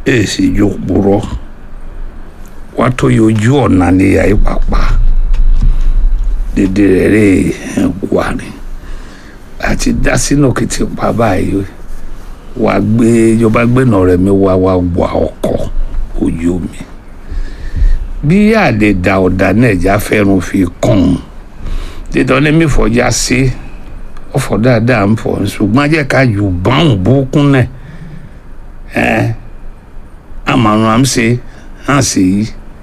èsì yòkúrọ wá tó yọjú ọ̀nà níyà ìpàpà dédé rẹ̀ rè wà ní àti dá sínú kìtì pa báyìí wà gbé ìjọba gbẹ̀nà rẹ̀ mi wá wá wà ọkọ̀ ojú mi bí àlè da ọ̀dà náà ẹ̀já fẹ́ràn fi kàn án dídán ní mi fọjá sí ọ̀fọ̀ dáadáa ń fọ̀ ṣùgbọ́n ajẹ́ ká yù báwọn bókún náà ẹ̀ àmàrùn à ń ṣe hàn sí yìí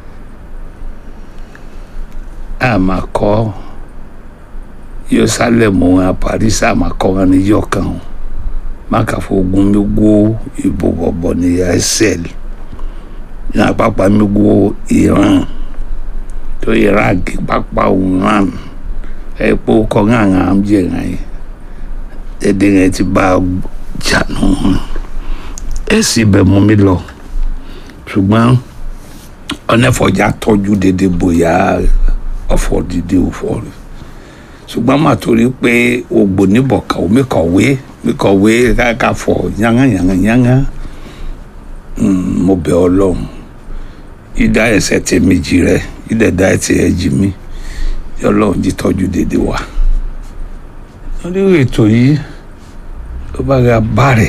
àmàkọ́ yerusalemu wọn paris àmàkọ́ wọn ní yọkàn wọn mákàfọ ogun mi gbó ìbò bọ̀bọ̀ ní ẹsẹ̀l ní àpapà mi gbó iran tó iraq pápá iran ẹ̀pọ̀ kọ́ńgàǹgà ń jẹ́ ìran yìí ẹ̀dẹ̀ yẹn ti bá jà nù ẹ̀ sì bẹ̀ mú mi lọ ṣùgbọ́n ọ̀nẹ́fọ̀já tọ́jú dédé bóyá ọ̀fọ̀ dídé òfò rẹ̀ ṣùgbọ́n mà torí pé ògbò níbọ̀kà omi kọ̀wé mi kọ̀wé káàkà fọ̀ yángá yángá yángá mo bẹ̀ ọlọ́run ìdá ẹsẹ̀ tẹ méjì rẹ ìdẹ̀dá ẹsẹ̀ ẹ̀jì mi ọlọ́run jí tọ́jú dédé wa lórí ètò yìí ó bá ra bá rẹ̀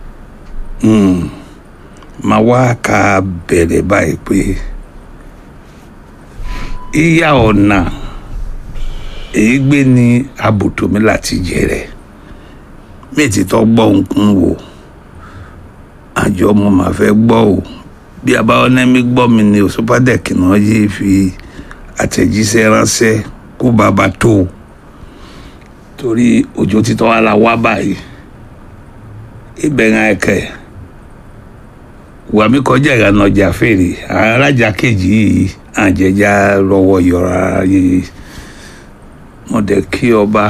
máa wá ká bẹ̀rẹ̀ báyìí pé ìyá ọ̀nà èyí gbé ní àbùtò mi láti jẹrẹ mi ti tọ́ gbọ́ nǹkan wò àjọ mo máa fẹ́ gbọ́ o bí abáwọnẹ́mí gbọ́ mi ni òṣùpádẹ́kì náà yìí fi àtẹ̀jíṣẹ́ ránṣẹ́ kó bàbá tó o torí òjò títọ́ wa la wá báyìí ìbẹ̀rẹ̀ ẹ̀kẹ́ wà mí kọjá ìlànà ọjà fèrè alájà kejì yìí àjẹjà lọ́wọ́ yọra yìí mo dẹ̀ kí ọba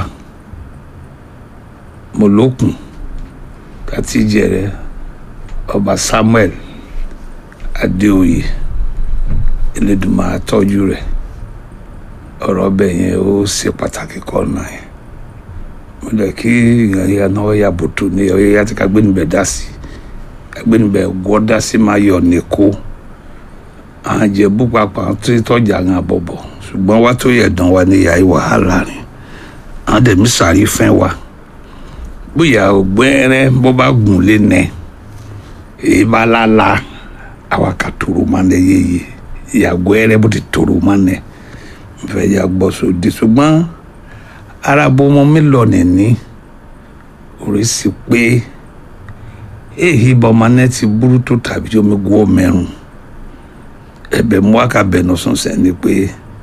mọ̀lókùn kàtí jẹrẹ ọba samuel adéoyè elédùnmọ̀ àtọ́jú rẹ̀ ọ̀rọ̀ ọbẹ̀ yẹn ó ṣe pàtàkì kọ́ náà yẹn mo dẹ̀ kí ìyànà ọ̀yà bòtò ní ọ̀yà tí ká gbé níbẹ̀ dá sí agbẹnubẹ gbọdá sí máa yọ nìkó àwọn jẹ̀bú papọ̀ tó tọ́jà ń àbọ̀bọ̀ ṣùgbọ́n wá tó yẹ dán wa ní ìyá wàhálà rẹ̀ àwọn dẹ̀mí sàrí fẹ́ wa bóyá ògbẹ́rẹ́ bó bá gùn lé nẹ èyí bá lála àwa kà tòrò máa nẹ yéye ìyàgò ẹrẹ bó ti tòrò máa nẹ nfẹ̀ yà gbọ́ sóde ṣùgbọ́n arábó mọ́ mi lọ nìní orí sí pé ehi bọmanẹ ti burú tó tàbí tí omi gbọ́ mẹ́rùn ẹ̀bẹ̀ mú àkàbẹ̀ nù sùn sẹ́ni pé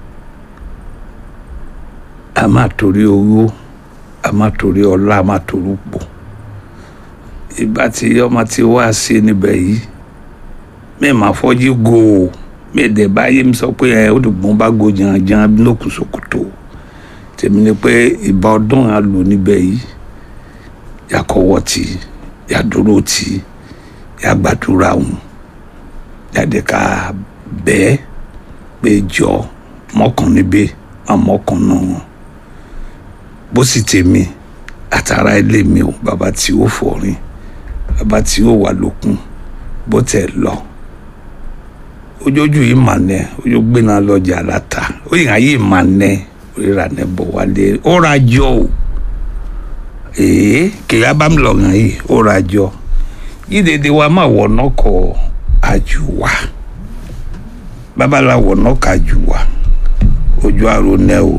a máa torí owó a máa torí ọlá a máa torí pò ìgbà tí ọmọ ti wá sí níbẹ̀ yìí mi máa fọ́jú go o mi dẹ̀ báyé mi sọ pé ẹ ó dùgbọ́n bá go jàǹjàǹ lókùn ṣòkòtò tèmi ni pé ìbá ọdún á lò níbẹ̀ yìí yàkọ̀wọ́ tì í yàdúró tí yàgbàdúrà wọn yàdé ká bẹ́ẹ̀ pé jọ mọ́kàn níbẹ̀ má mọ́kàn náà wọn bó sì tèmi àtàrà ilé mi ò bàbá tí ó fọrin bàbá tí ó wà lókun bó tẹ̀ lọ ojójú yìí mà nẹ ojú gbéná lọ́jà láta ó yìí ayé mà nẹ oríra nẹ bọ̀ wálé ó ra jọ o ee kìlá bá mi lọ hàn yìí ó ra jọ yìí dédé wa máa wọ̀ náà kọ àjùwà babaláwo náà kà àjùwà ojú àrò nẹ o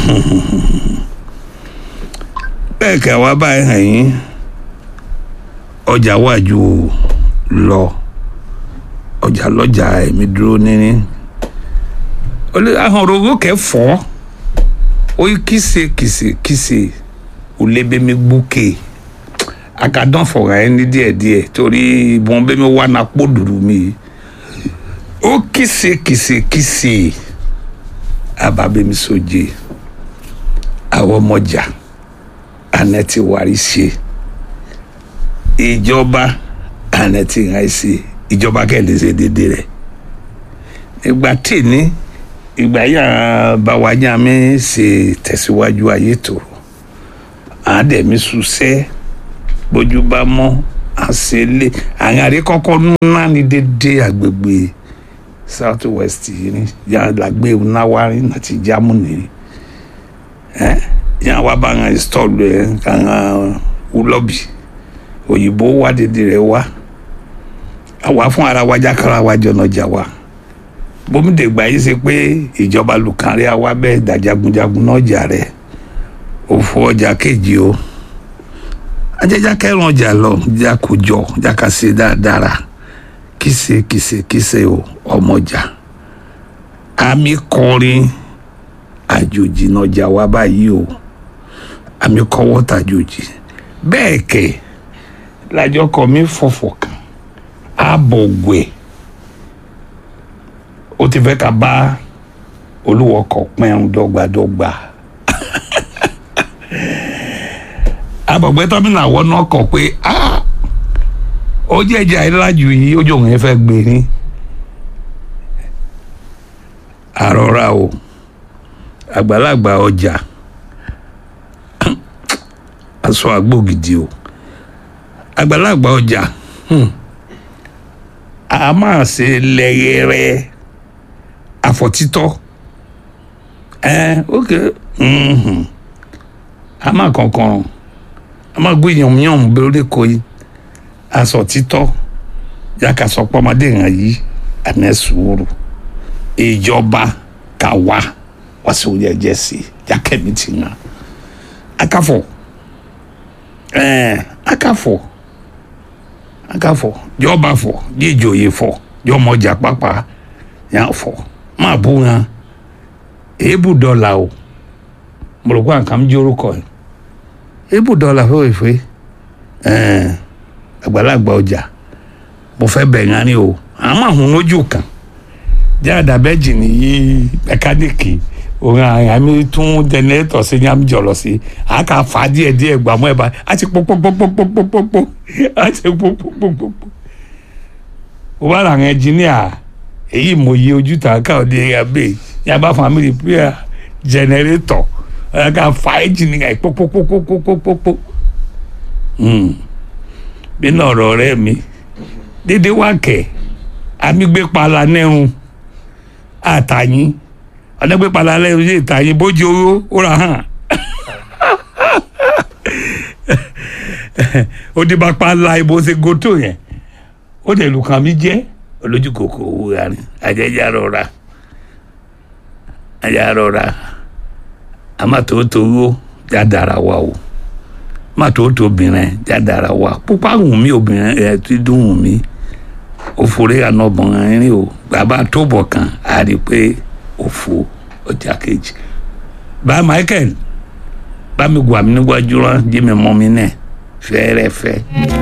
bẹ́ẹ̀ kẹ́ wa báyìí hàn yín ọjà wájú lọ ọjà lọ́jà ẹ̀mí dúró níní ahọ́n rogo kẹfọ́ ó yí kìsè kìsè kìsè olébémi gbókè akadán fọ̀rọ̀ ẹ ní díẹ̀díẹ̀ torí ìbọn bẹ́mi wà ná pọ̀ dùrù mi ó kìsè kìsè kìsè ababẹ́mi sóje àwọn ọmọjà anẹ́tì wárí ṣe ìjọba anẹ́tì hàn ṣe ìjọba kẹ́lẹ́ ṣe dédé rẹ̀ ìgbà tí ní ìgbà yà bá wájà mi ṣe tẹ̀síwájú ayé tòrò àádẹ́mi ṣuṣẹ́ bójú bá mọ́ àṣẹlẹ àwọn àríkọ́kọ́ ńlá ní dédé àgbègbè south west yìí ní yàgbé náwárí àti jámúnì ẹ yàn wá bá wọn install ẹ kàn wúlọ́bì òyìnbó wá dédé rẹ wá àwa fún ara wa jákàrà wa jọ̀nà jà wa bómìdègbà yìí ṣe pé ìjọba lùkàrí àwa bẹ́ẹ̀ dàjagunjagun náà jà rẹ̀ òfò ọjà kejì o ajẹjá kẹrin ọjà lọ já kó jọ já ká ṣe dáadáa kìsè kìsè kìsè o ọmọjà àmì kọrin àjòjì náà jà wá báyìí o àmì kọwọ́ tàjòjì bẹ́ẹ̀ kẹ̀ lájọ kọ mi fọ̀fọ̀ kan àbọ̀gbẹ̀ ó ti fẹ́ ká bá olúwọkọ̀ pẹ́ẹ́n dọ́gbadọ́gba abọ̀gbẹ́ tọ́mìnà àwọn náà kọ̀ pé ó jẹ́ ẹja ìlàjù yìí ó jòun yẹn fẹ́ gbé ní àrọ́ra o àgbàlagbà ọjà aṣọ àgbògidì o àgbàlagbà ọjà a máa ṣe lẹ́yẹrẹ àfọ̀títọ́ ẹ ok a máa kankan a máa gbé yànmùyànmù lórí kò yìí aṣọ títọ́ yàkà sọ pọ́nmọdé hàn yìí àná sùúrù ìjọba kà wá wá sí orí ẹ̀jẹ̀ sí yàkẹ́mi ti hàn akafọ̀ ẹ̀ẹ́n akafọ̀ akafọ̀ jọba fọ̀ jíjòyè fọ̀ jọmọjà pápá yàn fọ̀ máa bú hàn èébù dọ́là o mo rò pé àǹkà ń jórúkọ ẹ̀ èébù dọ́là fẹ́wẹ̀fẹ́ ẹ̀ẹ́n àgbàlagbà ọjà mo fẹ́ bẹ̀ yẹn ni o àmọ́ àwọn lójú kan jáde abẹ́jì nìyí mẹkáníìkì òun àmì tún jẹnẹrétọ̀ sí yàm jọ̀lọ̀ sí àkà fà díẹ̀ díẹ̀ gbàmọ́ ẹ̀ bá a ti pọ́pọ́pọ́pọ́pọ́pọ́ a ti pọ́pọ́pọ́pọ́ o bá ra àwọn ẹnjìníà èyí mo yẹ ojú tà ká òde ẹ̀yà bẹ́ẹ̀ yà bá fún àmì rìpíà jẹnẹrétọ̀ àkà fà ẹnjìníà pọ́pọ́pọ́pọ́pọ́pọ́ bí náà ọ̀rọ̀ ọ̀rẹ́ mi dédé wá kẹ̀ amígbépala nẹ́rùn àtàyín ọ̀nẹ́gbépala nẹ́rùn yé ìtàyín bójú owó ó ra hàn ó dé bá pala ibo ṣe gòtò yẹn ó dẹ̀ lù kàn mí jẹ́ olójú kòkó owó rà ní àjẹjà rọra àjẹjà rọra àmọ́ tòótọ́ owó já dára wa o má tó tó obìnrin jádàra wa pupa wùn mí obìnrin ẹ ti dùn wùn mí òfòrè ànàbọ̀n rin o bàbá tó bọ̀ kan á rí i pé òfò ọjà kejì bá Michael bá mi gùn àmì níwájú rán jí mi mọ́ mi náà fẹ́ẹ́rẹ́fẹ́.